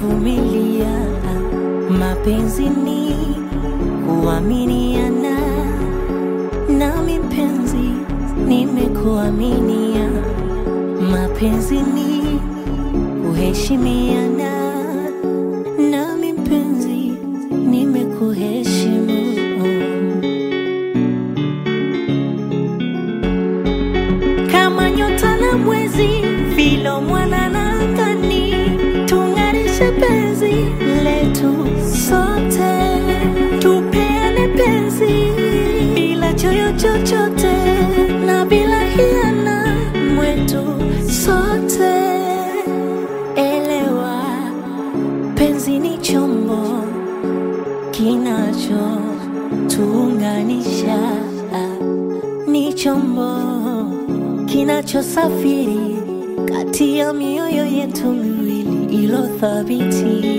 kuvumilia. Mapenzi ni kuaminiana, nami mpenzi nimekuaminia. Mapenzi ni kuheshimiana, nami mpenzi nimekuheshimu. kama nyota na mwezi, vilo mwana na angani, tung'arishe penzi letu sote, tupeane penzi bila choyo chochote na bila hiana mwetu sote. Elewa, penzi ni chombo kinacho tuunganisha ni chombo kinachosafiri kati ya mioyo yetu miwili ilo thabiti.